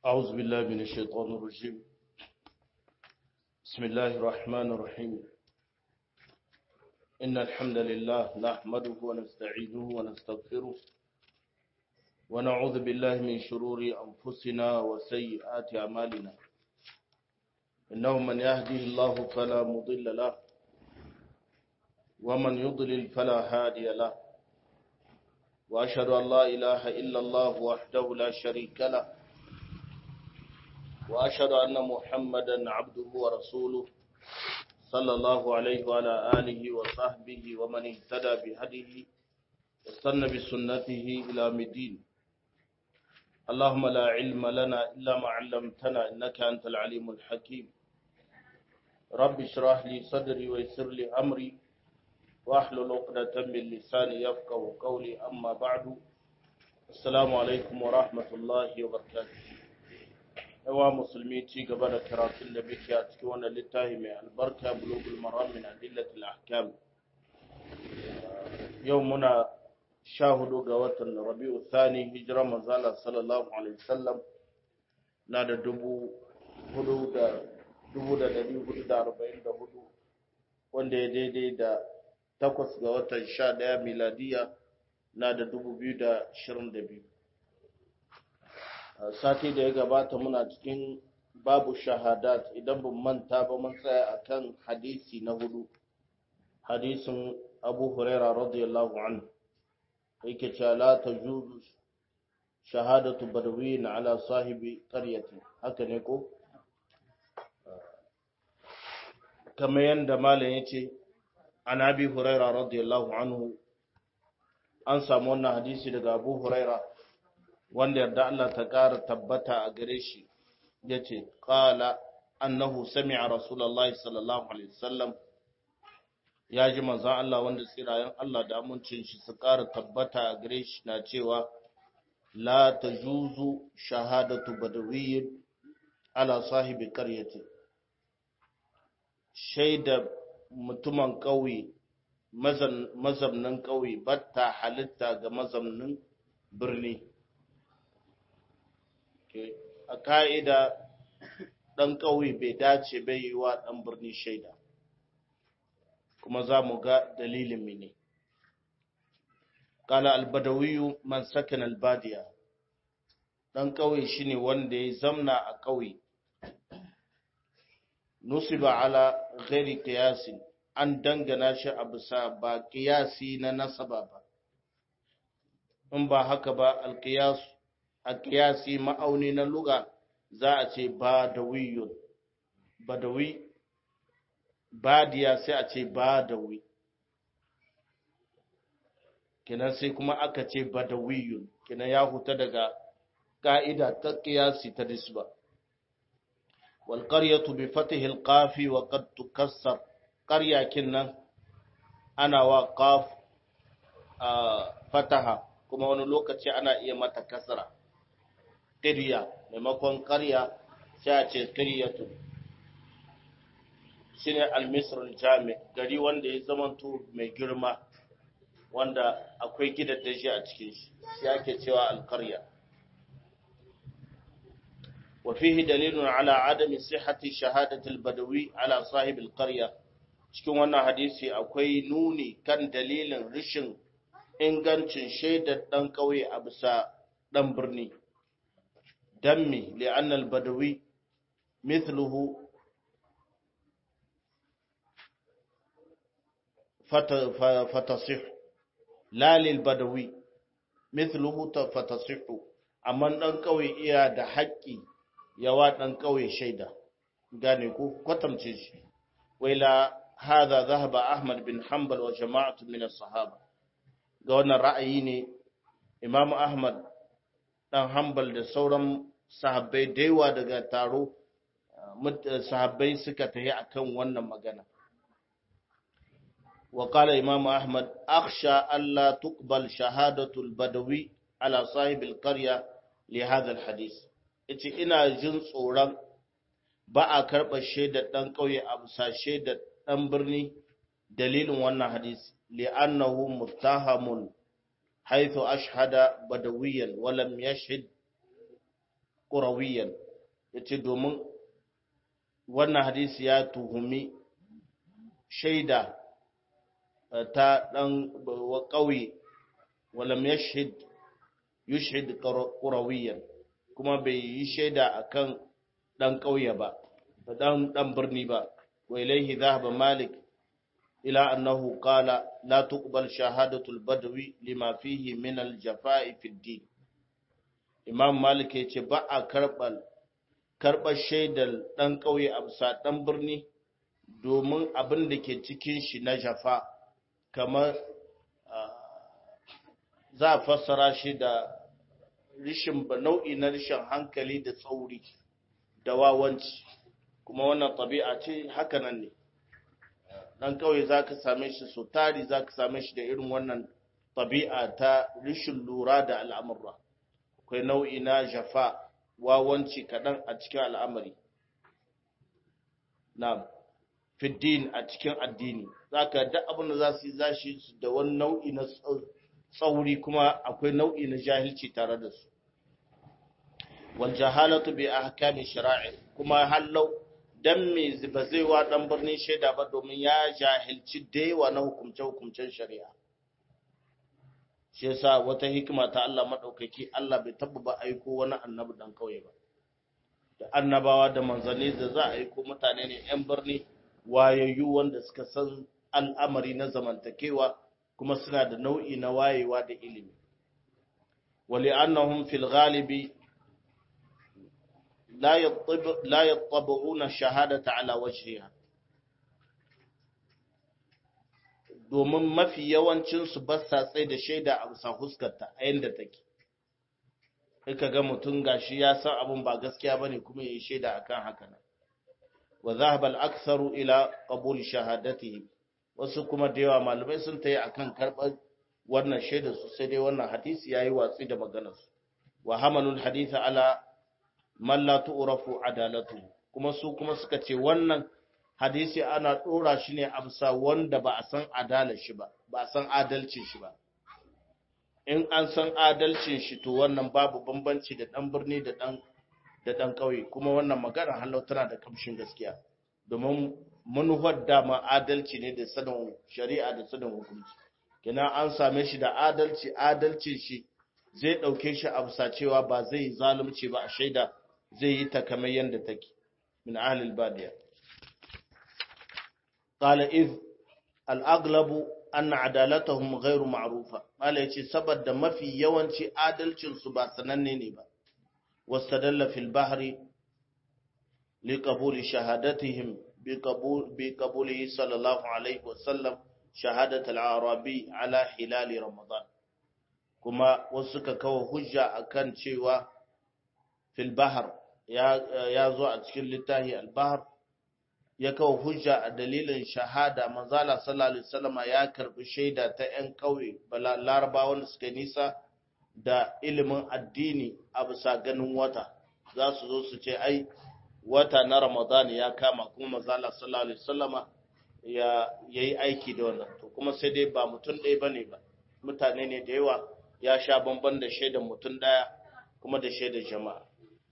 أعوذ بالله من الشيطان الرجيم بسم الله الرحمن الرحيم إن الحمد لله نحمده ونستعينه ونستغفره ونعوذ بالله من شرور أنفسنا وسيئات أعمالنا إنه من يهده الله فلا مضل له ومن يضلل فلا هادي له وأشهد أن لا إله إلا الله وحده لا شريك له وأشهد أن محمدا عبده ورسوله صلى الله عليه وعلى آله وصحبه ومن اهتدى بهديه واستنى بسنته إلى مدين اللهم لا علم لنا إلا ما علمتنا إنك أنت العليم الحكيم رب اشرح لي صدري ويسر لي أمري واحلل عقدة من لساني يفقه قولي أما بعد السلام عليكم ورحمة الله وبركاته yawa musulmi ci gaba da karatun da muke a cikin wannan littafi mai albarka bulugul maram min adillatil ahkam yau muna sha hudu ga watan rabi'u thani hijira manzala sallallahu alaihi wasallam na da dubu hudu da dubu da dari hudu da arba'in da hudu wanda ya daidai da takwas ga watan sha daya miladiya na da dubu biyu da ashirin da biyu sati da ya gabata muna cikin babu shahadat idan ban manta ba mun tsaya akan hadisi na hudu hadisin abu huraira radiyallahu anhu yake cewa la tajuzu shahadatu badawin ala sahibi qaryati haka ne ko kamar yanda malam yace an abi huraira radiyallahu anhu an samu wannan hadisi daga abu huraira wanda yarda Allah ta ƙara tabbata a gare shi ya ce ƙala annahu sami'a rasulallah sallallahu alaihi wasallam ya ji manzan Allah wanda tsirayen Allah da amincin shi su ƙara tabbata a gare shi na cewa la ta juzu shahadatu badawiyyin ala sahibi ƙaryati shaida mutumin ƙauye mazamnin ƙauye batta halitta ga mazamnin birni a ka'ida ɗan ƙauye bai dace bai yi wa ɗan birni shaida kuma za mu ga dalilin mene kala albadawiyu man sakin albadiya ɗan ƙauye shine wanda ya zamna a ƙauye nusiba ala ghairi qiyasin an dangana shi a bisa ba qiyasi na nasaba ba in ba haka ba alqiyasu a kiyasi ma'auni na luga za a ce badawiyun badawi badiya sai a ce badawi kinan sai kuma aka ce badawiyun kinan ya huta daga ka'ida ta kiyasi ta disba wal qaryatu bi fatihi al qafi wa qad tukassar qarya kinnan ana wa qaf fataha kuma wani lokaci ana iya mata kasra ƙirya maimakon ƙarya sai a ce ƙiryatu shi ne almisrul jami gari wanda ya zamanto mai girma wanda akwai gidaddaji a cikin shi shi ake cewa alƙarya وفيه دليل على عدم صحة شهادة البدوي على صاحب القرية cikin wannan hadisi akwai nuni kan dalilin rishin ingancin shaidar ɗan ƙauye a bisa ɗan birni دمي لأن البدوي مثله فتصح لا للبدوي مثله فتصح amma ɗan ƙauye iya da haƙƙi yawa ɗan ƙauye shaida gane ko kwatamce shi waila hadha zahaba ahmad bin hanbal wa jama'atu min as-sahaba ga wannan ra'ayi ne imam ahmad dan hanbal da sauran sahabbai da yawa daga taro sahabbai suka tafi akan wannan magana wa qala imam ahmad akhsha alla tuqbal shahadatu al-badawi ala sahib al-qarya li hadha al-hadith yace ina jin tsoron ba a karɓa shaidar ɗan ƙauye a bisa shaidar ɗan birni dalilin wannan hadisi li'annahu muttahamun حيث أشهد بدويا ولم يشهد qurawiyan yace domin wannan hadisi ya tuhumi shaida ta dan ƙauye walam yashhid yushhid qurawiyan kuma bai yi shaida akan dan ƙauye ba dan dan birni ba wa ilaihi dhahaba malik ila annahu qala la tuqbal shahadatu al-badwi lima fihi min al-jafa'i fi ad-din imam malik yace ba a karbal karbar shaidar dan ƙauye a bisa dan birni domin abin da ke cikin shi na jafa kamar za a fassara shi da rishin nau'i na rishin hankali da tsauri da wawanci kuma wannan tabi'a ce hakanan ne dan kawai za ka same shi so tari za ka same shi da irin wannan tabi'a ta rishin lura da al'amurra akwai nau'i na jafa wawanci kaɗan a cikin al'amari na fiddin a cikin addini za ka da abin da za su yi za shi da wani nau'i na tsauri kuma akwai nau'i na jahilci tare da su wal jahalatu bi ahkami shara'i kuma hallau dan me ba zai wa dan birnin shaida ba domin ya jahilci da yawa na hukumce hukumcen shari'a shi yasa wata hikima ta Allah madaukaki Allah bai tabba ba aiko wani annabi dan kauye ba da annabawa da manzanni da za a aiko mutane ne yan birni wayayyu wanda suka san al'amari na zamantakewa kuma suna da nau'i na wayewa da ilimi wali annahum fil ghalibi la yattabi'una shahadata ala wajhiha domin mafi yawancin su ba sa tsaye da shaida a bisa huskarta a yanda take sai ga mutum gashi ya san abun ba gaskiya bane kuma yayi shaida akan haka nan wa dhahaba al-aktharu ila qabul shahadatihi wasu kuma da yawa malamai sun tayi akan karɓar wannan shaidar su sai dai wannan hadisi yayi watsi da maganar su wa hamalul haditha ala man la tu'rafu adalatu kuma su kuma suka ce wannan hadisi ana dora shi ne a bisa wanda ba a san adalar shi ba ba a san adalcin shi ba in an san adalcin shi to wannan babu bambanci da dan birni da dan da dan kauye kuma wannan magana halau tana da kamshin gaskiya domin manufar dama adalci ne da sanin shari'a da sanin hukunci kina an same shi da adalci adalcin shi zai dauke shi a bisa cewa ba zai zalunci ba a shaida zai yi ta kamar yadda take min ahlil badiya qala iz al aglabu anna adalatuhum ghairu ma'rufa mala yace saboda mafi yawanci adalcin su ba sananne ne ba wastadalla fil bahri liqabuli shahadatihim biqabul biqabulihi sallallahu alaihi wasallam shahadat al arabi ala hilal ramadan kuma wasu suka kawo hujja akan cewa fil bahar ya zo a cikin littafi al-bahar ya kawo hujja a dalilin shahada manzala sallallahu alaihi wasallam ya karbi shaida ta ƴan kauye larabawa wanda suka nisa da ilimin addini a bisa ganin wata za su zo su ce ai wata na ramadan ya kama kuma manzala sallallahu alaihi wasallam ya yayi aiki da wannan to kuma sai dai ba mutum ɗaya bane ba mutane ne da yawa ya sha bamban da shaidan mutum ɗaya kuma da shaidan jama'a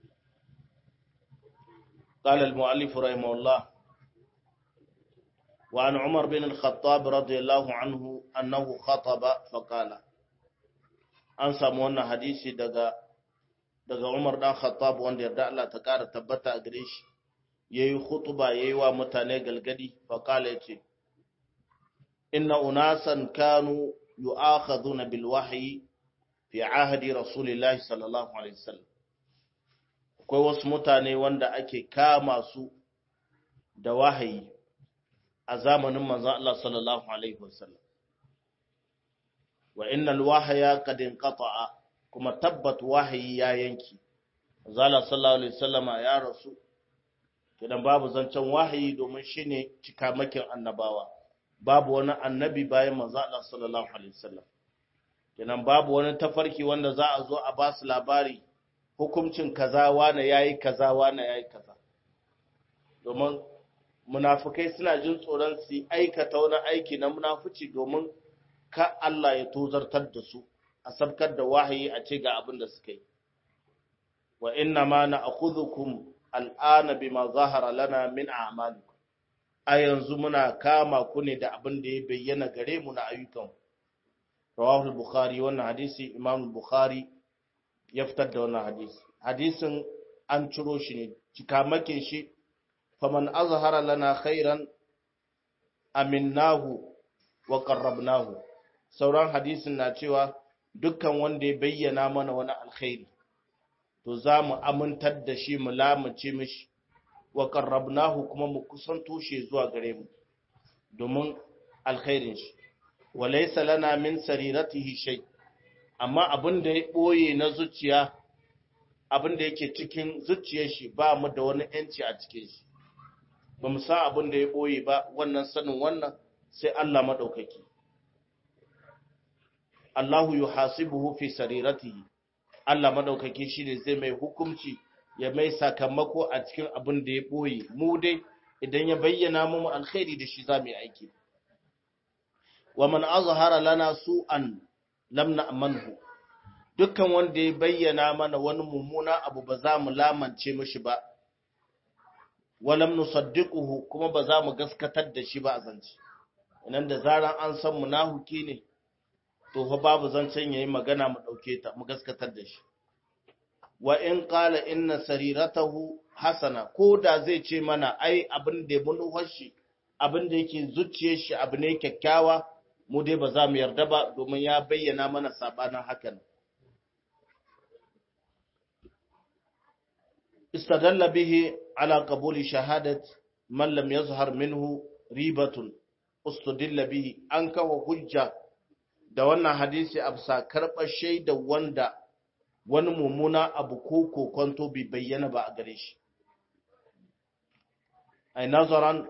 قال المؤلف رحمه الله وعن عمر بن الخطاب رضي الله عنه أنه خطب فقال an samu wannan hadisi daga daga Umar dan Khattab wanda yarda Allah ta kara tabbata a gare shi yayi khutba yayi wa mutane galgadi fa kala yace inna unasan kanu yu'akhaduna bil wahyi fi ahdi rasulillahi sallallahu alaihi wasallam akwai wasu mutane wanda ake kama su da wahayi a zamanin manzon Allah sallallahu alaihi wasallam wa innal wahya qad inqata'a kuma tabbat wahayi ya yanki zalla sallallahu alaihi wasallama ya rasu kidan babu zancen wahayi domin shine cikamakin annabawa babu wani annabi bayan manzo Allah sallallahu alaihi wasallam kidan babu wani tafarki wanda za a zo a ba su labari hukuncin kaza wane yayi kaza wane yayi kaza domin munafikai suna jin tsoron su aikata wani aiki na munafici domin ka Allah ya tozartar da su a sabkar da wahayi a ce ga abin da suka yi wa inna ma na'khudhukum al'ana bima zahara lana min a'malikum a yanzu muna kama ku ne da abin da ya bayyana gare mu na ayyukan rawahu bukhari wannan hadisi imam bukhari ya fitar da wannan hadisi hadisin an ciro shi ne cikamakin shi faman azhara lana khairan aminnahu wa qarrabnahu sauran hadisin na cewa dukkan wanda ya bayyana mana wani alkhairi to za mu amintar da shi mu lamunce mishi wa qarrabnahu kuma mu kusanto shi zuwa gare mu domin alkhairin shi wa laysa lana min sariratihi shay amma abin da ya boye na zuciya abin da yake cikin zuciyar shi ba mu da wani yanci a cikin shi ba mu san abin da ya boye ba wannan sanin wannan sai Allah madaukaki Allahu yuhasibuhu fi sariratihi Allah madaukaki shine zai mai hukunci ya mai sakamako a cikin abin da ya boye mu dai idan ya bayyana mu alkhairi da shi zamu yi aiki wa man azhara lana su'an lam na'manhu dukkan wanda ya bayyana mana wani mummuna abu ba za mu lamance mishi ba walam nusaddiquhu kuma ba za mu gaskatar da shi ba a zance nan da zaran an san munahuki ne to fa babu zancen yayi magana mu dauke ta mu gaskatar da shi wa in qala inna sariratahu hasana ko da zai ce mana ai abin da mun shi abin da yake zuciyar shi abu ne kyakkyawa mu dai ba za mu yarda ba domin ya bayyana mana sabanin hakan istadalla bihi ala qabuli shahadat man lam yazhar minhu ribatun ustudilla bihi an kawo hujja da wannan hadisi a bisa karɓar shaida wanda wani mummuna abu ko kokonto bai bayyana ba a gare shi ai nazaran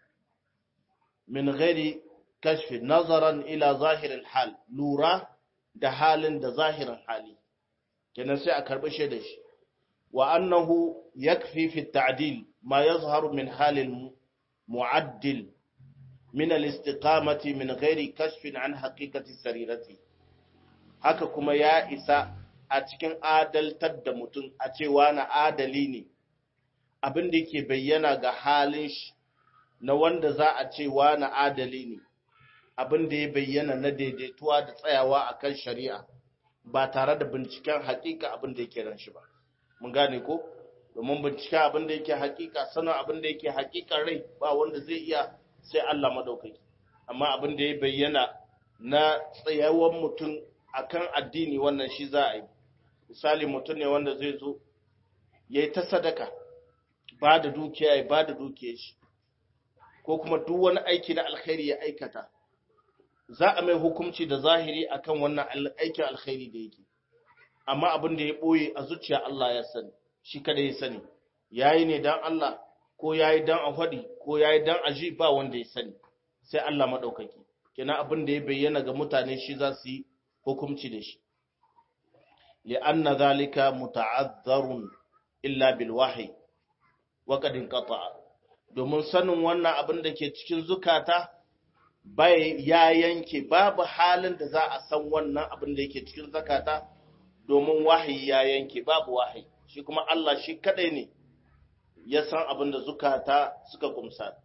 min ghairi kashfi nazaran ila zahirin hal lura da halin da zahirin hali kenan sai a karɓi shaida shi wa annahu yakfi fi ta'dil ma yazharu min halil mu'addil min al-istiqamati min ghairi kashfin an haqiqati sarirati haka kuma ya isa a cikin adaltar da mutum a cewa na adali ne abin da yake bayyana ga halin shi na wanda za a cewa na adali ne abin da ya bayyana na daidaituwa da tsayawa akan shari'a ba tare da binciken hakika abin da yake ran shi ba mun gane ko domin binciken abin da yake hakika sanin abin da yake hakikan rai ba wanda zai iya sai Allah madaukaki amma abin da ya bayyana na tsayawan mutum akan addini wannan shi za a yi misali mutum ne wanda zai zo ya yi ta sadaka ba da dukiya ya ba da dukiya shi ko kuma duk wani aiki na alkhairi ya aikata za a mai hukunci da zahiri akan wannan aikin alkhairi da yake amma abin da ya ɓoye a zuciya Allah ya sani shi kada ya sani yayi ne dan Allah ko yayi dan a faɗi ko yayi dan a ji ba wanda ya sani sai Allah madaukaki kenan abin da ya bayyana ga mutane shi za su yi hukunci da shi li'anna zalika muta'azzarun illa bil wahyi wa qad inqata'a domin sanin wannan abin da ke cikin zukata bai ya yanke babu halin da za a san wannan abin da yake cikin zakata domin wahayi ya yanke babu wahayi shi kuma Allah shi kadai ne ya san abin da zukata suka kumsa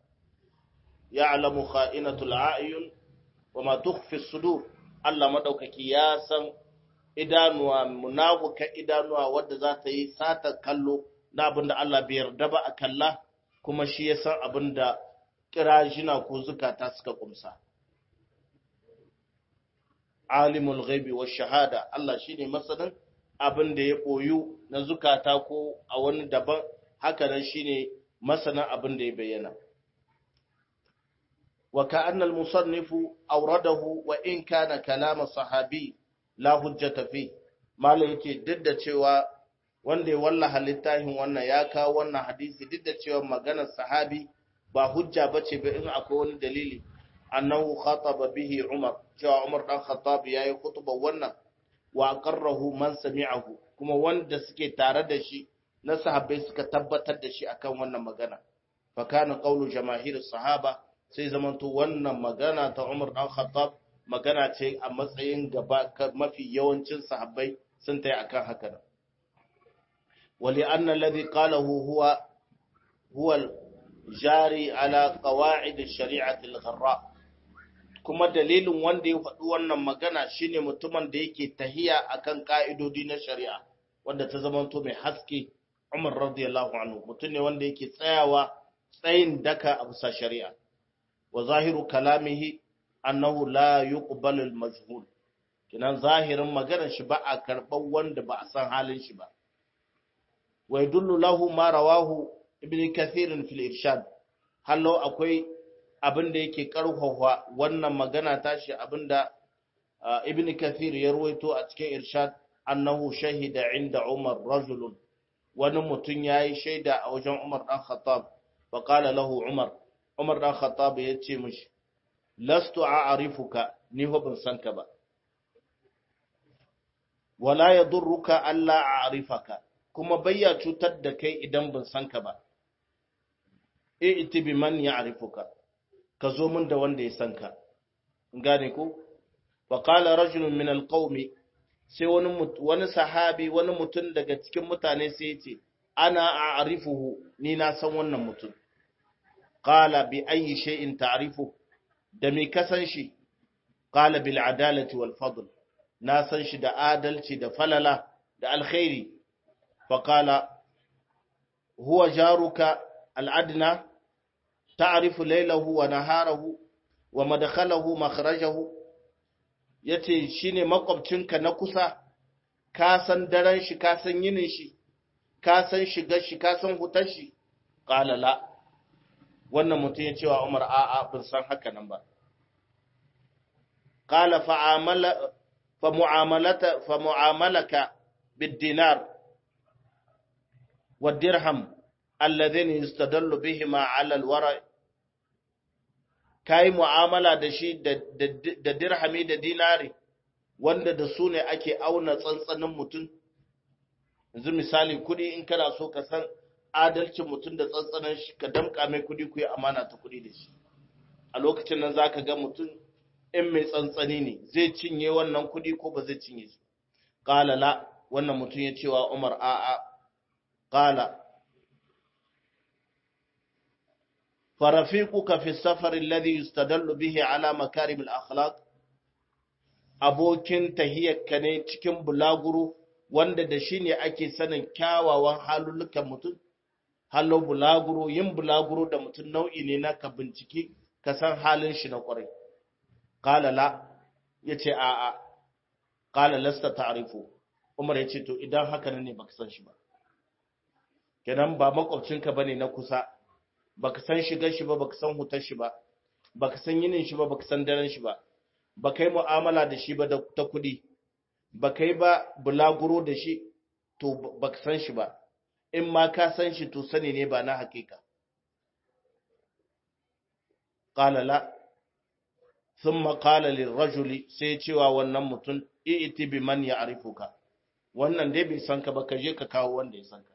ya alamu kha'inatul a'yun wa ma tukhfi sudur Allah madaukaki ya san idanuwa munafuka idanuwa wadda za ta yi sata kallo na abin da Allah bai yarda ba a kalla kuma shi ya san abin da kirajina ko zukata suka kumsa alimul ghaibi wa shahada Allah shine masanin abin da ya koyu na zukata ko a wani daban haka nan shine masanin abin da ya bayyana wa ka'anna al-musannifu awradahu wa in kana kalama sahabi la hujjata fi malai yake duk da cewa wanda ya wallaha littafin wannan ya kawo wannan hadisi duk da cewa maganar sahabi ba hujja bace ba in akwai wani dalili annahu khataba bihi Umar cewa Umar dan Khattab yayi khutba wannan wa aqarrahu man sami'ahu kuma wanda suke tare da shi na sahabbai suka tabbatar da shi akan wannan magana fa kana qawlu jamaahir sahaba sai zamanto wannan magana ta Umar dan Khattab magana ce a matsayin gaba mafi yawancin sahabbai sun tayi akan haka ولأن الذي قاله هو هو الجاري على قواعد الشريعة الغراء kuma dalilin wanda ya faɗi wannan magana shine mutumin da yake tahiya akan ka'idodi na shari'a wanda ta zamanto mai haske Umar radiyallahu anhu mutum ne wanda yake tsayawa tsayin daka a bisa shari'a wa zahiru kalamihi annahu la yuqbalu al-majhul kinan zahirin maganar shi ba a karɓar wanda ba a san halin shi ba wa yadullu lahu ma rawahu ibn kathir fil irshad hallo akwai abin da yake karfafa wannan magana tashi abinda ibn kathir ya ruwaito a cikin irshad annahu shahida inda umar rajulun wani mutum yayi shaida a wajen umar dan khattab fa qala lahu umar umar dan khattab ya ce mishi lastu a'rifuka ni ho ban san ka ba wala yadurruka alla a'rifaka kuma bayya cutar da kai idan ban san ka ba i'ti bi man ya'rifuka ka zo min da wanda ya san ka gane ko fa qala rajulun min alqawmi sai wani wani sahabi wani mutum daga cikin mutane sai ya ce ana a'rifuhu ni na san wannan mutum qala bi ayyi shay'in ta'rifu da me ka san shi qala bil adalati wal fadl na san shi da adalci da falala da alkhairi fa qala huwa jaruka al adna ta'rifu laylahu wa naharahu wa madkhalahu makhrajahu yace shine makwabcinka na kusa ka san daren shi ka san yinin shi ka san shigar shi ka san hutar shi qala la wannan mutum ya cewa Umar a'a bin san haka nan ba qala fa'amala fa mu'amalata fa mu'amalaka bid dinar wad dirham alladhina yastadallu bihima 'ala al-wara' kai mu'amala da shi da dirhami da dinari wanda da su ne ake auna tsantsanin mutum yanzu misali kudi in kana so ka san adalcin mutum da tsantsanin shi ka damka mai kudi ku yi amana ta kudi da shi a lokacin nan za ka ga mutum in mai tsantsani ne zai cinye wannan kudi ko ba zai cinye su ƙala la wannan mutum ya cewa umar a'a ƙala فرفيقك في السفر الذي يستدل به على مكارم الأخلاق abokin tahiyyarka ne cikin bulaguro wanda da shi ne ake sanin kyawawan halullukan mutum hallo bulaguro yin bulaguro da mutum nau'i ne na ka bincike ka san halin shi na kwarai qala la yace a a qala lasta ta'rifu umar yace to idan haka ne baka san shi ba kenan ba makwabcinka bane na kusa baka san shigar shi ba baka san hutar shi ba baka san yinin shi ba baka san daren shi ba baka yi mu'amala da shi ba da ta kuɗi baka yi ba bulaguro da shi to baka san shi ba in ma ka san shi to sani ne ba na hakika qala la thumma qala lirrajuli sai cewa wannan mutum i'ti bi man ya'rifuka wannan dai bai san ka ba ka je ka kawo wanda ya san ka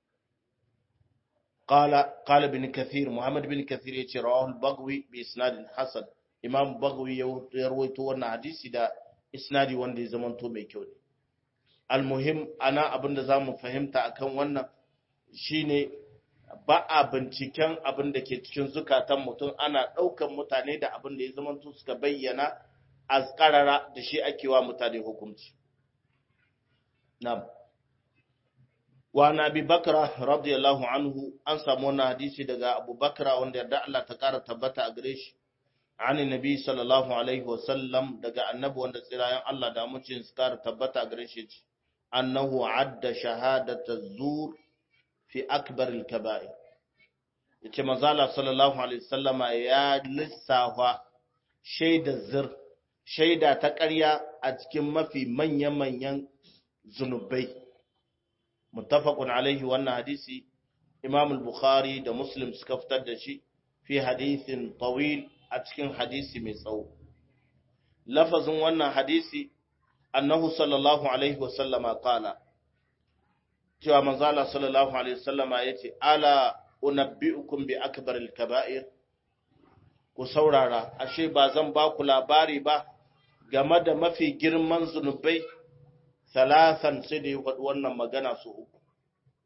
قال قال ابن كثير محمد بن كثير يتي رواه البغوي باسناد حسن امام بغوي يرويتو wannan hadisi da isnadi wanda ya zamanto mai kyau ne almuhim ana abinda zamu fahimta akan wannan shine ba a binciken abin da ke cikin zukatan mutum ana ɗaukan mutane da abin da ya zamanto suka bayyana azkarara da shi ake wa mutane hukunci na'am wa na bi bakra radiyallahu anhu an samu wannan hadisi daga abu bakra wanda yarda Allah ta kara tabbata a gare shi ani nabi sallallahu alaihi wa sallam daga annabi wanda tsirayen Allah da mucin su kara tabbata a gare shi annahu adda shahadata zur fi akbar al-kaba'ir yace manzo Allah sallallahu alaihi wasallama ya lissafa shaida zir shaida ta ƙarya a cikin mafi manya-manyan zunubai muttafaqun alaihi wannan hadisi Imam al-Bukhari da Muslim suka fitar da shi fi hadithin tawil a cikin hadisi mai tsawo lafazin wannan hadisi annahu sallallahu alaihi wasallama qala cewa manzo Allah sallallahu alaihi wasallama yace ala unabbiukum bi akbaril kaba'ir ku saurara ashe ba zan ba ku labari ba game da mafi girman zunubai salasan sai da ya faɗi wannan magana su uku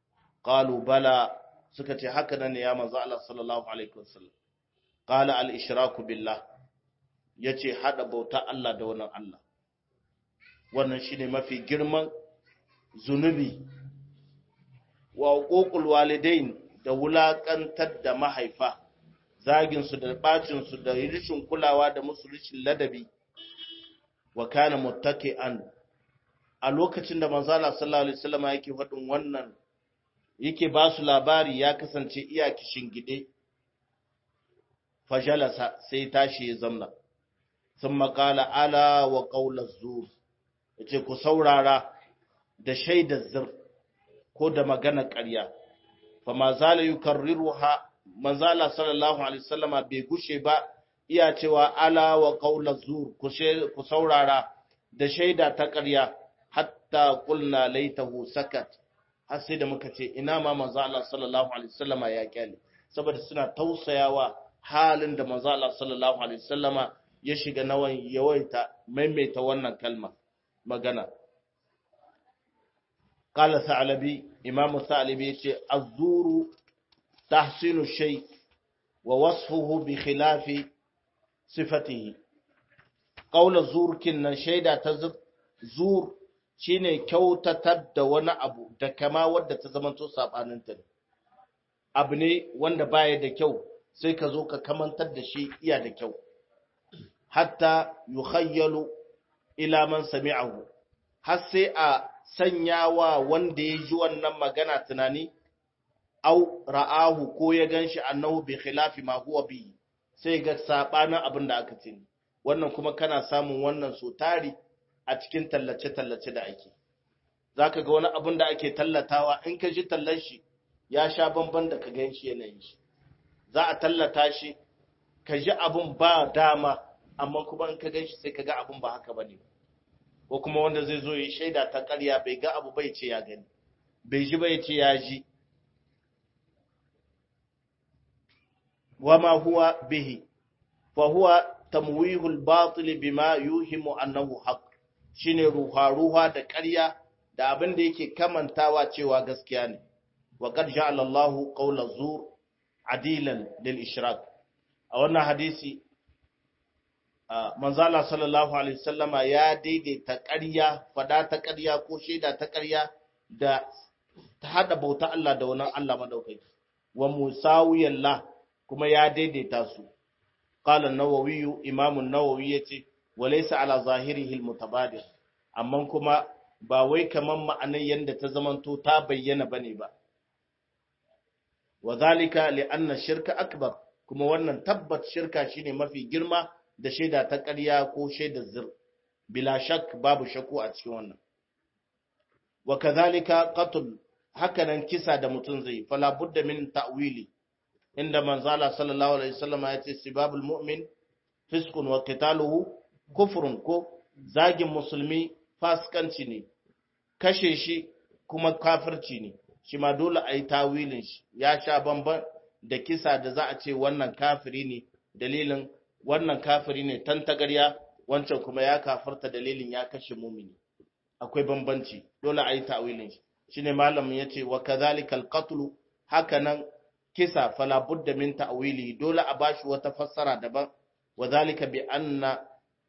qalu bala suka ce haka nan ne ya manzo Allah sallallahu alaihi wasallam qala al ishraku billah yace hada bauta Allah da wannan Allah wannan shine mafi girman zunubi wa uququl walidain da wulakantar da mahaifa zagin su da bacin su da rishin kulawa da musu rishin ladabi wa kana muttaki'an a lokacin da manzo Allah sallallahu alaihi wasallam yake faɗin wannan yake ba su labari ya kasance iya kishin gide fajalasa sai tashi ya zamna sun makala ala wa ƙaular zuwa ya ce ku saurara da shaidar zir ko da magana ƙarya fa ma zala yi karriru ha manzala sallallahu alaihi wasallama bai gushe ba iya cewa ala wa ƙaular zuwa ku saurara da shaida ta ƙarya hatta kulna laitahu sakat har sai da muka ce ina ma manzo Allah sallallahu alaihi wasallama ya kyale saboda suna tausayawa halin da manzo Allah sallallahu alaihi wasallama ya shiga nawan yawaita maimaita wannan kalma magana qala sa'labi imam sa'labi yace az-zuru tahsinu shay wa wasfuhu bi khilafi sifatihi qawla zur kinnan shaida ta zur shine kyautatar da wani abu da kama wadda ta zamanto sabaninta ne abu ne wanda baya da kyau sai ka zo ka kamantar da shi iya da kyau hatta yukhayyalu ila man sami'ahu har sai a sanya wa wanda ya ji wannan magana tunani au ra'ahu ko ya ganshi annahu bi khilafi ma huwa bi sai ga sabanin abin da aka ce wannan kuma kana samun wannan so tari a cikin tallace-tallace da ake za ka ga wani abin da ake tallatawa in ka ji tallan shi ya sha bamban da ka gan shi yanayin shi za a tallata shi ka ji abin ba dama amma kuma in ka gan shi sai ka ga abin ba haka ba ne ko kuma wanda zai zo yi shaida ta karya bai ga abu bai ce ya gani bai ji bai ce ya ji wama huwa bihi fa huwa tamwihul batil bima yuhimu annahu haqq shine ruha-ruha da ƙarya da abin da yake kamantawa cewa gaskiya ne wa qad ja'ala Allahu qawla zur adilan lil ishrak a wannan hadisi manzo Allah sallallahu alaihi wasallama ya daidaita ƙarya fada ta ƙarya ko shaida ta ƙarya da ta hada bauta Allah da wannan Allah madaukaki wa musawiyallah kuma ya daidaita su qala an-nawawi imam an-nawawi yace walaysa ala zahirihi al-mutabadir amma kuma ba wai kaman ma'anar yanda ta zamanto ta bayyana bane ba wadhalika li'anna shirka akbar kuma wannan tabbat shirka shine mafi girma da shaida ta ƙarya ko shaida zir bila shak babu shakku a cikin wannan wa kadhalika qatl hakanan kisa da mutun zai fala budda min ta'wili inda manzala sallallahu alaihi wasallam ya ce sibabul mu'min fiskun wa qitaluhu kufrun ko zagin musulmi fasikanci ne kashe shi kuma kafirci ne shi ma dole a yi tawilin shi ya sha bamban da kisa da za a ce wannan kafiri ne dalilin wannan kafiri ne tantagarya wancan kuma ya kafarta dalilin ya kashe mumini akwai bambanci dole a yi tawilin shi shine malamin yace wa kadhalikal qatl hakanan kisa fala budda min ta'wili dole a bashi wata fassara daban wa zalika bi anna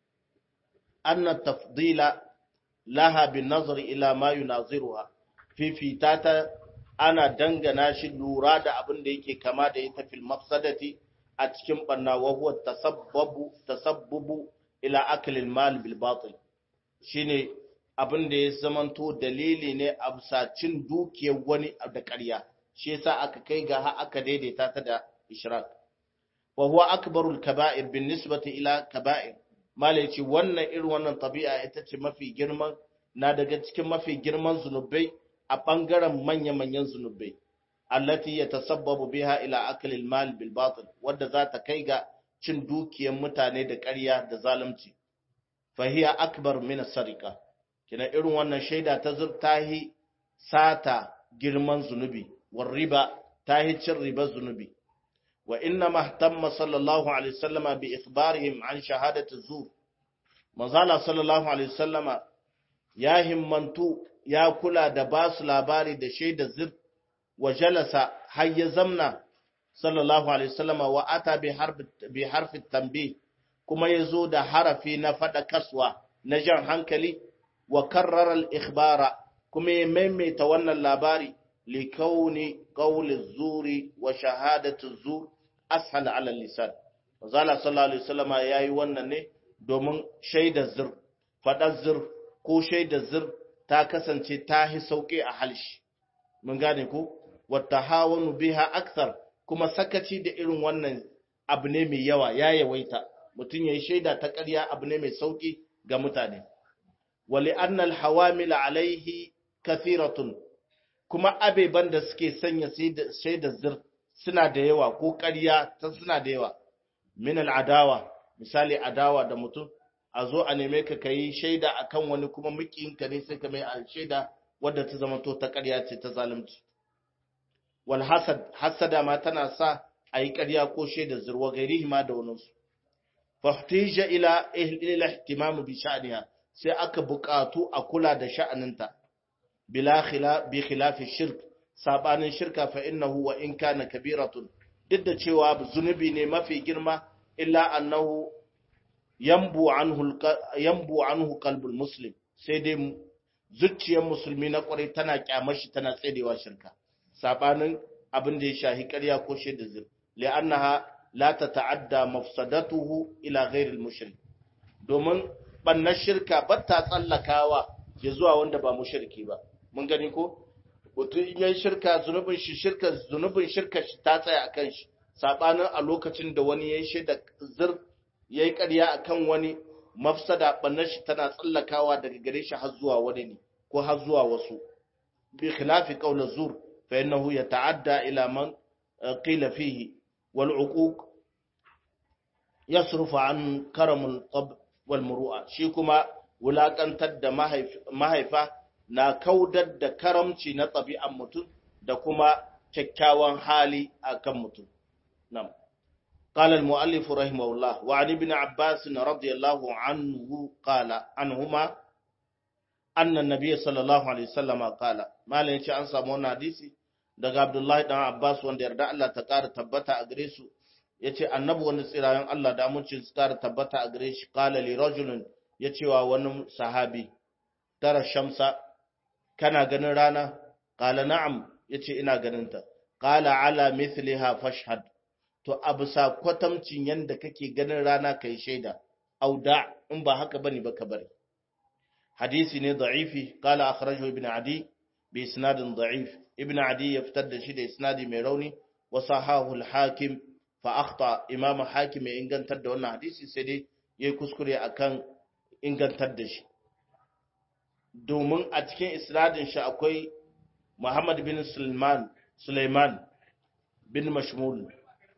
anna tafdila laha bin nazari ila ma yunaziruha fifita ta ana dangana shi lura da abin da yake kama da ita fil mafsadati a cikin banna wa huwa tasabbabu tasabbubu ila aklil mal bil batil shine abin da ya zamanto dalili ne a bisa cin dukiyar wani da ƙarya shi yasa aka kai ga har aka daidaita ta da ishrak wa huwa akbarul kaba'ir bin nisbati ila kaba'ir mala yace wannan irin wannan tabi'a ita ce mafi girman na daga cikin mafi girman zunubai a bangaren manya-manyan zunubai allati yatasabbabu biha ila aklil mal bil batil wadda za ta kai ga cin dukiyar mutane da ƙarya da zalunci fahiya akbar min sarika kina irin wannan shaida ta zurtahi sata girman zunubi war riba tahi cin riba zunubi wa inna mahtamma sallallahu alaihi wasallama bi ikhbarihim an shahadati zur manzala sallallahu alaihi wasallama ya himmantu ya kula da basu labari da shaida zir wa jalasa har ya zamna sallallahu alaihi wasallama wa ata bi harfi bi harfi tanbih kuma yazo da harafi na fada kaswa na jan hankali wa karrara al-ikhbara kuma ya maimaita wannan labari li kauni qawli zuri wa shahadatu zur ashal ala lisan Zala sallallahu alaihi wasallama yayi wannan ne domin shaidar zur fadar zur ko shaidar zur ta kasance ta hi sauƙi a halshi mun gane ku wata hawanu biha akthar kuma sakaci da irin wannan abu ne mai yawa ya yawaita mutum ya yi shaida ta ƙarya abu ne mai sauƙi ga mutane wali annal hawamil alaihi kathiratun kuma abeban da suke sanya shaidar zir suna da yawa ko ƙarya ta suna da yawa min al'adawa misali adawa da mutum a zo a neme ka kayi shaida akan wani kuma mukiyinka ne sai ka mai shaida wadda ta zama to ta ƙarya ce ta zalunci wal hasad hasada ma tana sa a yi ƙarya ko shaida zurwa gairihi ma da wani su fahtija ila ila ihtimamu bi sha'niha sai aka buƙatu a kula da sha'aninta bila khila bi khilafi shirk sabanin shirka fa innahu wa in kana kabiratun duk da cewa zunubi ne mafi girma illa annahu yambu anhu yambu anhu qalbul muslim sai dai zuciyar musulmi na kwarai tana kyamashi tana tsedewa shirka sabanin abin da ya shahi ƙarya ko shaida zir li'annaha la tata'adda mafsadatuhu ila ghairil mushrik domin bannar shirka ba ta tsallakawa ya zuwa wanda ba mushriki ba mun gani ko wato in yayi shirka zunubin shi shirka zunubin shirka shi ta tsaya akan shi sabanin a lokacin da wani yayi shaida zir yayi ƙarya akan wani mafsada bannar shi tana tsallakawa daga gare shi har zuwa wani ne ko har zuwa wasu bi khilafi qawl zur fa innahu yata'adda ila man qila fihi wal uquq yasrufu an karamul tab wal muru'a shi kuma wulakantar da mahaifa na kaudar da karamci na ɗabi'an mutum da kuma kyakkyawan hali akan mutum nam قال المؤلف رحمه الله وعن ابن عباس رضي الله عنه قال عنهما أن النبي صلى الله عليه وسلم قال ما لين شيء أنسى من حديثي daga Abdullahi dan Abbas wanda yarda Allah ta ƙara tabbata a gare su yace annabi wani tsirayen Allah da amincin su ƙara tabbata a gare shi qala li rajulin yace wa wani sahabi tara shamsa kana ganin rana qala na'am yace ina ganin ta qala ala mithliha fashhad to a bisa kwatamcin yadda kake ganin rana ka yi shaida, auda in ba haka bane ba ka bari. Hadisi ne da'ifi, kala akhrajahu ibn Adi bi isnadin da'if. Ibn Adi ya fitar da shi da isnadi mai rauni, wa sahahu al-hakim fa akhta imam hakim ya ingantar da wannan hadisi sai dai yayi kuskure akan ingantar da shi. Domin a cikin isnadin shi akwai Muhammad bin Sulaiman Sulaiman bin Mashmul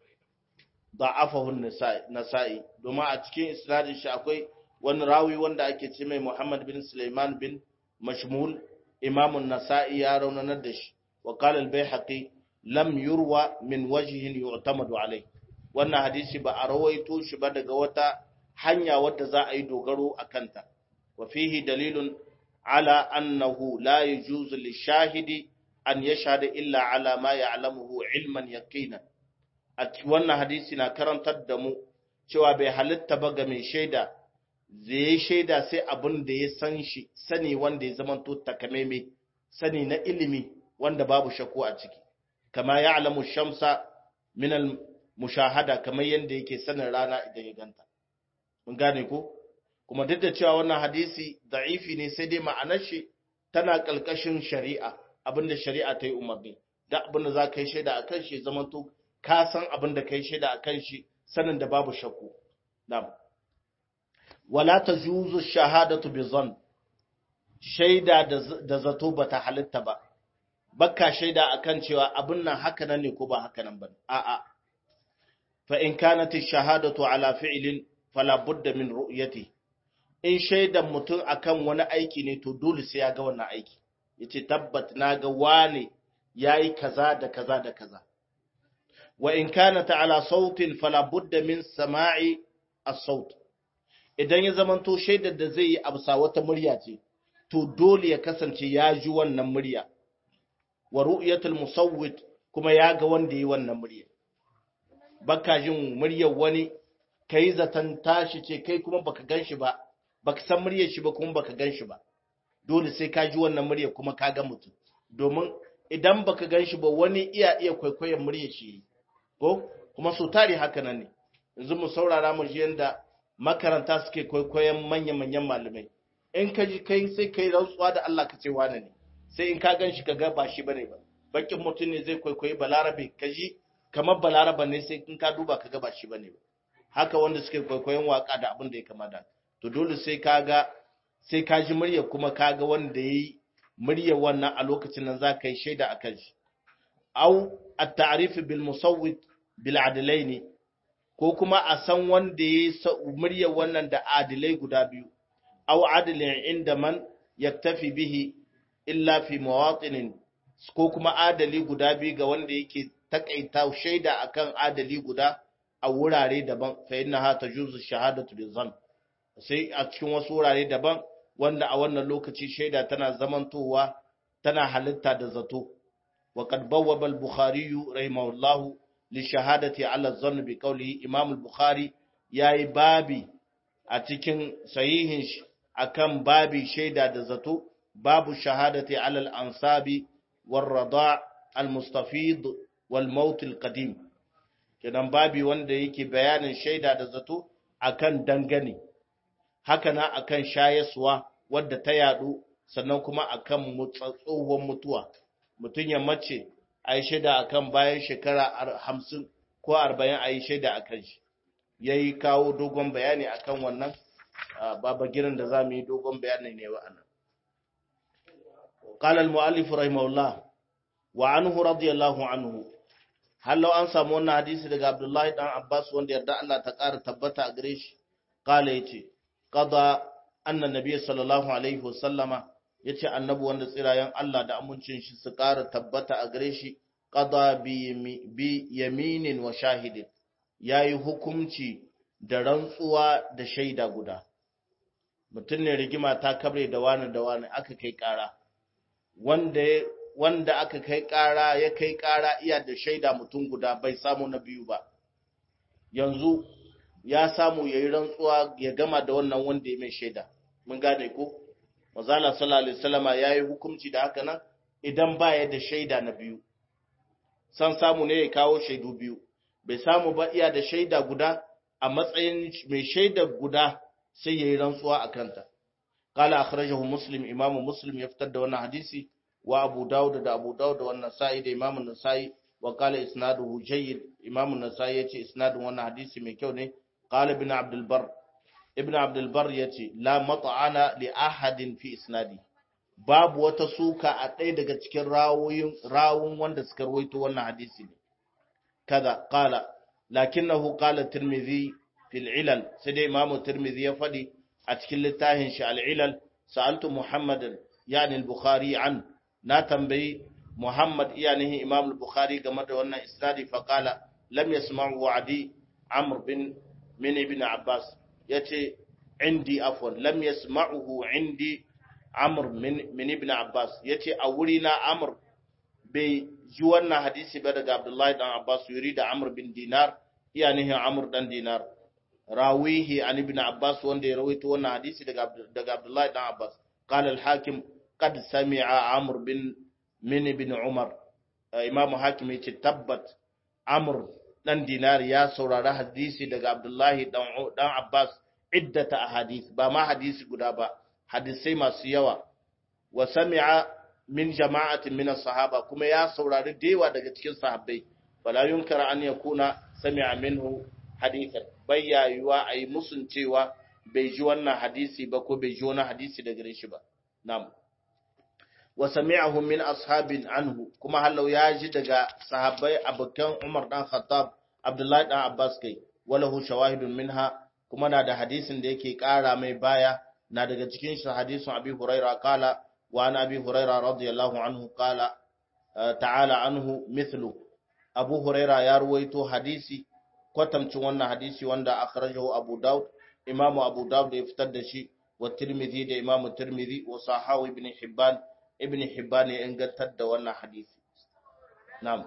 da'afahu nasa'i domin a cikin isnadin shi akwai wani rawi wanda ake ce mai Muhammad bin Sulaiman bin Mashmul imamun nasa'i ya raunanar da shi wa qala al-Baihaqi lam yurwa min wajhin yu'tamadu alai wannan hadisi ba a rawaito shi ba daga wata hanya wadda za a yi dogaro a kanta wa fihi dalilun ala annahu la yajuzu lishahidi an yashhada illa ala ma ya'lamuhu ilman yaqinan a wannan hadisi na karantar da mu cewa bai halitta ba ga mai shaida zai shaida sai abin da ya san shi sani wanda ya zama to takameme sani na ilimi wanda babu shakku a ciki kama ya alamu shamsa min mushahada kamar yadda yake sanin rana idan ya ganta mun gane ko kuma duk da cewa wannan hadisi da'ifi ne sai dai ma'anar shi tana kalkashin shari'a abinda shari'a ta yi umarni da abinda za ka yi shaida a kan shi zama to ka san abin da kai shaida akan shi sanin da babu shakku na'am wala tajuzu shahadatu bi zan shaida da zato bata halitta ba bakka shaida akan cewa abin nan haka nan ne ko ba haka nan ba a'a fa in kanat ash-shahadatu ala fi'lin fala budda min ru'yati in shaidan mutum akan wani aiki ne to dole sai ya ga wannan aiki yace tabbat na ga wane yayi kaza da kaza da kaza وإن كانت على صوت فلا بد من سماع الصوت idan ya zamanto shaidar da zai yi a bisa wata murya ce to dole ya kasance ya ji wannan murya wa ru'yatul musawwit kuma ya ga wanda yi wannan murya baka jin muryar wani kai zaton tashi ce kai kuma baka ganshi ba baka san muryar shi ba kuma baka ganshi ba dole sai ka ji wannan muryar kuma ka ga mutum domin idan baka ganshi ba wani iya iya kwaikwayon muryar shi ko kuma so tare haka nan ne yanzu mu saurara mu ji yanda makaranta suke kwaikwayon manya-manyan malamai in ka ji kai sai kai rantsuwa da Allah ka ce wane ne sai in ka gan shi ka ga ba shi bane ba bakin mutum ne zai kwaikwayi balarabe ka ji kamar balaraba ne sai in ka duba ka ga ba shi bane ba haka wanda suke kwaikwayon waka da abin da ya kamata to dole sai ka ga sai ka ji murya kuma ka ga wanda yayi murya wannan a lokacin nan za ka yi shaida akan shi au at-ta'rif bil musawwit bil adlaini ko kuma a san wanda ya murya wannan da adilai guda biyu aw adilin inda man yaktafi bihi illa fi mawatinin ko kuma adali guda biyu ga wanda yake takaita shaida akan adali guda a wurare daban fa innaha tajuzu shahadatu bizan sai a cikin wasu wurare daban wanda a wannan lokaci shaida tana zamantowa tana halitta da zato wa qad bawwaba al-bukhari rahimahullahu li shahadati ala zann bi qawlihi imam al-bukhari yayi babi a cikin sahihin shi akan babi shaida da zato babu shahadati ala al-ansabi war rada' al-mustafid wal maut al-qadim kenan babi wanda yake bayanin shaida da zato akan dangane haka na akan shayaswa wadda ta yadu sannan kuma akan tsohon mutuwa mutun ya mace ayi shaida akan bayan shekara 50 ko 40 ayi shaida akan shi yayi kawo dogon bayani akan wannan baba girin da zamu yi dogon bayani ne wa anan qala al-muallif rahimahullah wa anhu radiyallahu anhu hallo an samu wannan hadisi daga Abdullahi dan Abbas wanda yarda Allah ta ƙara tabbata a gare shi kala yace qada anna nabiy sallallahu alaihi wasallama yace annabi wanda tsirayen Allah da amincin shi su ƙara tabbata a gare shi qada bi bi yaminin wa shahidin yayi hukunci da rantsuwa da shaida guda mutum ne rigima ta kabre da wani da wani aka kai ƙara wanda wanda aka kai ƙara ya kai ƙara iya da shaida mutum guda bai samu na biyu ba yanzu ya samu ya yi rantsuwa ya gama da wannan wanda ya mai shaida mun gane ko mazala sallallahu alaihi wasallama ya yi hukunci da haka nan idan ba ya da shaida na biyu san samu ne ya kawo shaidu biyu bai samu ba iya da shaida guda a matsayin mai shaida guda sai ya yi rantsuwa a kanta قال أخرجه مسلم إمام مسلم يفتد وانا حديثي وابو داود دا ابو داود والنسائي دا امام النسائي وقال اسناده جيد امام النسائي yace isnadin wannan hadisi mai kyau ne qala ibn abd albar ibn abd albar yace la mat'ana li ahadin fi isnadi babu wata suka a ɗaya daga cikin rawoyin rawun wanda suka rawaito wannan hadisi ne kaza qala lakinnahu qala tirmidhi fil ilal sai dai imam tirmidhi ya fadi a cikin littafin shi al ilal sa'altu muhammadan yani al-bukhari an na tambayi Muhammad iyanihi Imam al-Bukhari game da wannan isnadi fa qala lam yasma'u wa'di Amr bin min ibn Abbas yace indi afwan lam yasma'uhu indi Amr min min ibn Abbas yace a wuri na Amr bai ji wannan hadisi ba daga Abdullahi dan Abbas yuri da Amr bin Dinar iyanihi Amr dan Dinar rawihi an ibn Abbas wanda ya rawaito wannan hadisi daga daga Abdullahi dan Abbas qala al-Hakim قد سمع عمرو بن من بن عمر امام حاكم yace tabbat amr dan dinar ya saurari hadisi daga abdullahi dan dan abbas iddata ahadith ba ma hadisi guda ba hadisai masu yawa wa sami'a min jama'atin min sahaba kuma ya saurari dewa daga cikin sahabbai fala yunkara an yakuna sami'a minhu hadithan bayyayuwa ayi musun cewa bai ji wannan hadisi ba ko bai ji wani hadisi daga gare shi ba na'am wa sami'ahu min ashabin anhu kuma hallau ya ji daga sahabbai abokan Umar dan Khattab Abdullahi dan Abbas kai walahu shawahidun minha kuma na da hadisin da yake kara mai baya na daga cikin shi hadisin Abi Huraira kala wa an Abi Huraira radiyallahu anhu kala ta'ala anhu mithlu Abu Huraira ya ruwaito hadisi kwatamcin wannan hadisi wanda akhrajahu Abu Dawud Imam Abu Dawud ya fitar da shi wa Tirmidhi da Imam Tirmidhi wa Sahawi ibn Hibban ibn Hibban ya ingantar da wannan hadisi na'am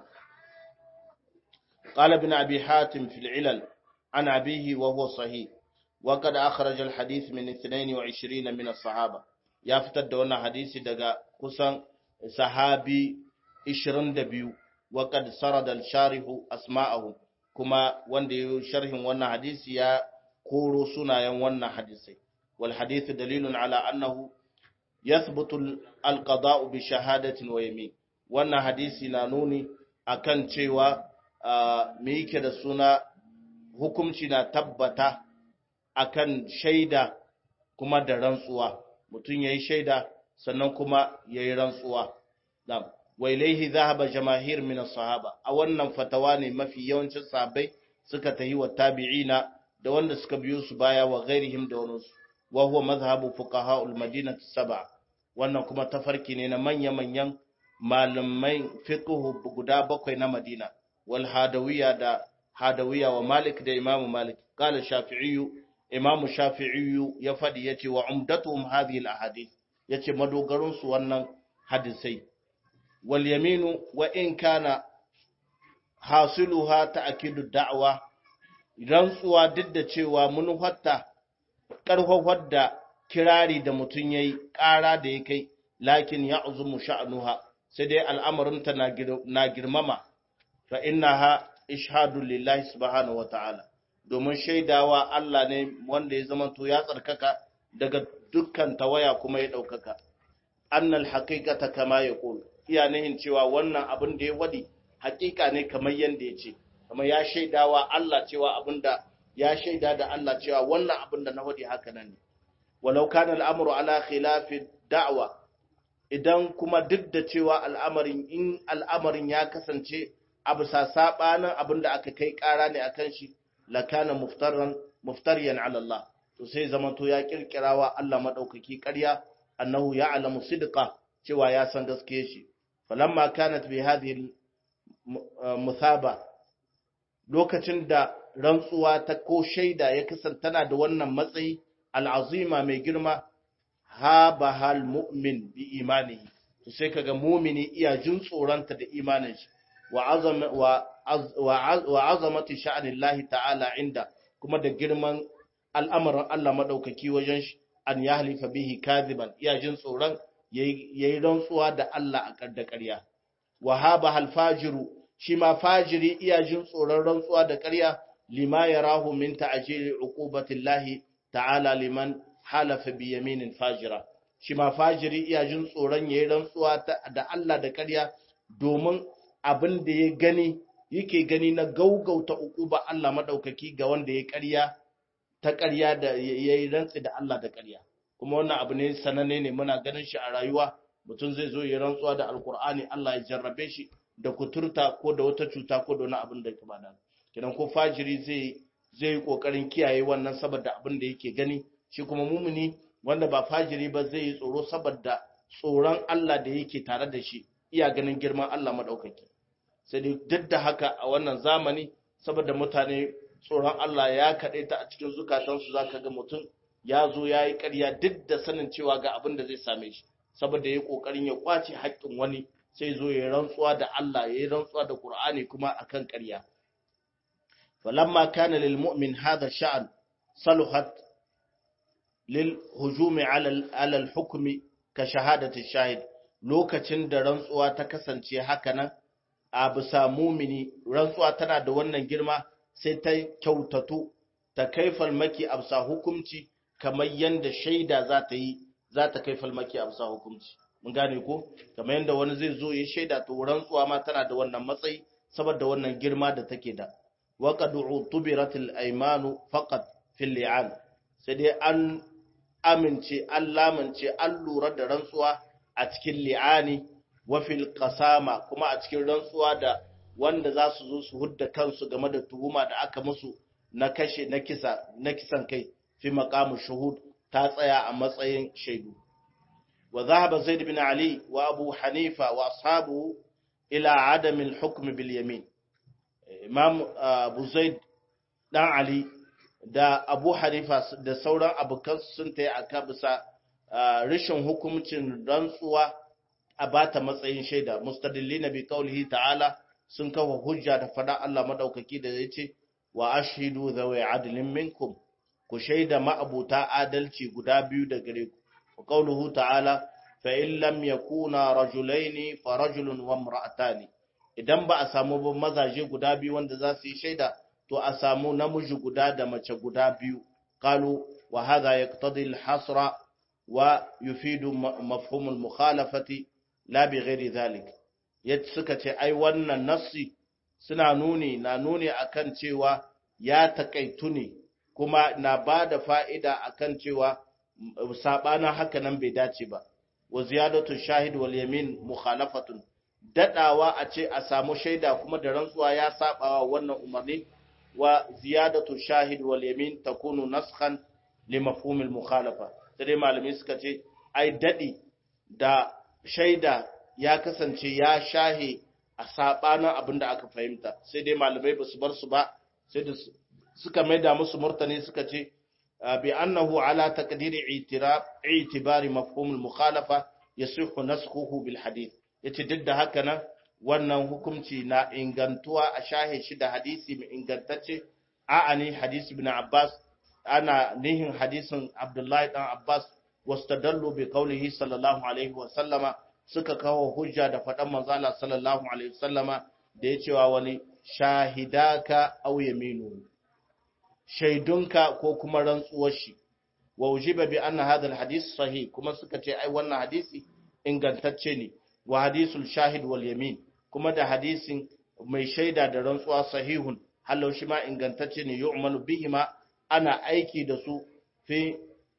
قال ابن أبي حاتم في العلل عن أبيه وهو صحيح وقد أخرج الحديث من 22 من الصحابة يا فتر دون حديث دقا كسان صحابي 22 وقد سرد الشارح أسماءهم كما وندي شرح وانا حديث يا كورو سنا وانا حديثي والحديث دليل على أنه يثبت القضاء بشهادة ويمين وانا حديث نانوني akan cewa me yake da suna hukumci na tabbata akan shaida kuma da rantsuwa mutum yayi shaida sannan kuma yayi rantsuwa na'am wa ilaihi dhahaba jamaahir min as-sahaba a wannan fatawa ne mafi yawancin sahabbai suka tahi wa tabi'ina da wanda suka biyo su baya wa ghairihim da wani wa huwa madhhabu fuqaha al-madinah sab'a wannan kuma tafarki ne na manya-manyan malamai fiqh guda bakwai na Madina wal hadawiyya da hadawiyya wa Malik da Imam Malik qala Shafi'i Imam Shafi'i ya fadi yace wa umdatuhum hadhihi al ahadith yace madogarun su wannan hadisai wal yaminu wa in kana hasiluha ta'kidu da'wa rantsuwa duk da cewa mun hatta karfafar da kirari da mutun yayi ƙara da ya kai lakin ya'zumu sha'nuha sai dai al'amarinta na girmama fa innaha ishhadu lillahi subhanahu wa ta'ala domin shaidawa Allah ne wanda ya zama to ya tsarkaka daga dukkan tawaya kuma ya ɗaukaka annal haqiqata kama yaqul iya nihin cewa wannan abin da ya wadi haƙiƙa ne kamar yanda ya ce kamar ya shaidawa Allah cewa abinda ya shaida da Allah cewa wannan abin da na wadi haka nan ne walau kana al'amru ala khilafi da'wa idan kuma duk da cewa al'amarin in al'amarin ya kasance a bisa sabanin abin da aka kai ƙara ne akan shi lakana muftaran muftariyan ala Allah to sai zamanto ya kirkirawa Allah madaukaki ƙarya annahu ya'lamu sidqa cewa ya san gaskiye shi falamma kanat bi hadhihi muthaba lokacin da rantsuwa ta ko shaida ya kasance tana da wannan matsayi al'azima mai girma ha bahal mu'min bi imanihi to sai kaga mu'mini iya jin tsoronta da imanin shi wa azama wa wa azamati sha'anillahi ta'ala inda kuma da girman al'amarin Allah madaukaki wajen shi an yahlifa bihi kadiban iya jin tsoron yayi rantsuwa da Allah a da ƙarya wa haba hal fajiru shi ma fajiri iya jin tsoron rantsuwa da ƙarya lima yarahu min ta'jili uqubatillahi ta'ala liman halafa bi yaminin fajira shi ma fajiri iya jin tsoron yayi rantsuwa da Allah da ƙarya domin abin da ya gani yake gani na gaugauta uquba Allah madaukaki ga wanda ya ƙarya ta ƙarya da yayi rantsi da Allah da ƙarya kuma wannan abu ne sananne ne muna ganin shi a rayuwa mutum zai zo ya rantsuwa da alkur'ani Allah ya jarrabe shi da kuturta ko da wata cuta ko da wani abin da ya bada kidan ko fajiri zai zai yi kokarin kiyaye wannan saboda abin da yake gani shi kuma mumuni wanda ba fajiri ba zai yi tsoro saboda tsoron Allah da yake tare da shi iya ganin girman Allah madaukaki sai dai duk da haka a wannan zamani saboda mutane tsoron Allah ya kaɗe ta a cikin zukatansu zaka ga mutum ya zo ya yi ƙarya duk da sanin cewa ga abin da zai same shi saboda ya yi ƙoƙarin ya ƙwace haƙƙin wani sai zo ya rantsuwa da Allah ya yi rantsuwa da Qur'ani kuma akan ƙarya falamma kana lil mu'min hadha sha'an saluhat lil hujumi ala al hukmi ka shahadati shahid lokacin da rantsuwa ta kasance haka nan a bisa mumini rantsuwa tana da wannan girma sai ta kyautatu ta kai falmaki a bisa hukumci kamar yadda shaida za ta yi za ta kai falmaki a bisa hukumci mun gane ko kamar yadda wani zai zo ya shaida to rantsuwa ma tana da wannan matsayi saboda wannan girma da take da wa qad utubirat al aymanu faqat fil li'an sai dai an amince an lamince an lura da rantsuwa a cikin li'ani wa fil qasama kuma a cikin rantsuwa da wanda za su zo su hudda kansu game da tuhuma da aka musu na kashe na kisa na kisan kai fi maqamu shuhud ta tsaya a matsayin shaidu wa dhahaba zaid bin ali wa abu hanifa wa ashabu ila adam al-hukm bil yamin imam abu zaid dan ali da abu hanifa da sauran abokan sun tayi aka bisa rashin hukuncin rantsuwa a bata matsayin shaida mustadillina bi qawlihi ta'ala sun kawo hujja da fada Allah madaukaki da yace wa ashhidu dhawi adlin minkum ku shaida ma'abuta adalci guda biyu da gare ku wa qawluhu ta'ala fa in lam yakuna rajulaini fa rajulun wa imra'atani idan ba a samu ba mazaje guda biyu wanda za su yi shaida to a samu namiji guda da mace guda biyu qalu wa hadha yaqtadi al-hasra wa yufidu mafhum al-mukhalafati la bi ghairi dhalik yadda suka ce ai wannan nassi suna nuni na nuni akan cewa ya takaitu ne kuma na ba da fa'ida akan cewa sabanin haka nan bai dace ba wa ziyadatu shahid wal yamin mukhalafatun dadawa a ce a samu shaida kuma da rantsuwa ya sabawa wannan umarni wa ziyadatu shahid wal yamin takunu naskhan li mafhum al mukhalafa sai malamai suka ce ai dadi da shaida ya kasance ya shahe a sabanin abin da aka fahimta sai dai malamai ba su bar su ba sai da suka maida musu murtani suka ce bi annahu ala taqdiri i'tirab i'tibari mafhum al mukhalafa yasihu naskhuhu bil hadith yace duk da haka nan wannan hukunci na ingantuwa a shahe shi da hadisi mai ingantacce a'ani hadisi ibn Abbas ana nihin hadisin Abdullahi dan Abbas wastadallu bi qawlihi sallallahu alaihi wa sallama suka kawo hujja da faɗan manzala sallallahu alaihi wa sallama da ya cewa wani shahidaka aw yaminu shaidunka ko kuma rantsuwar shi wa ujiba bi anna hadha alhadith sahih kuma suka ce ai wannan hadisi ingantacce ne wa hadisul shahid wal yamin kuma da hadisin mai shaida da rantsuwa sahihun halau shi ma ingantacce ne yu'malu bihima ana aiki da su fi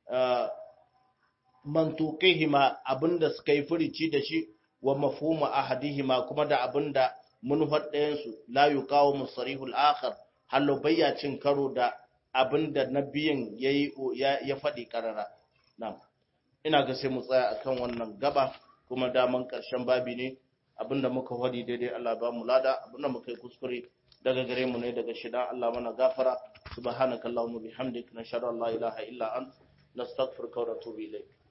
mantuqihima abinda suka yi furici da shi wa mafhumu ahadihima kuma da abinda munfar ɗayan su la yuqawu musarihul akhar halau bayya cin karo da abinda nabiyin yayi ya faɗi karara na'am ina ga sai mu tsaya akan wannan gaba kuma daman ƙarshen babi ne abinda muka faɗi daidai Allah ba mu lada abinda muka yi kuskure daga gare mu ne daga shida Allah mana gafara subhanakallahumma bihamdik nashhadu an la ilaha illa ant nastaghfiruka wa natubu ilayk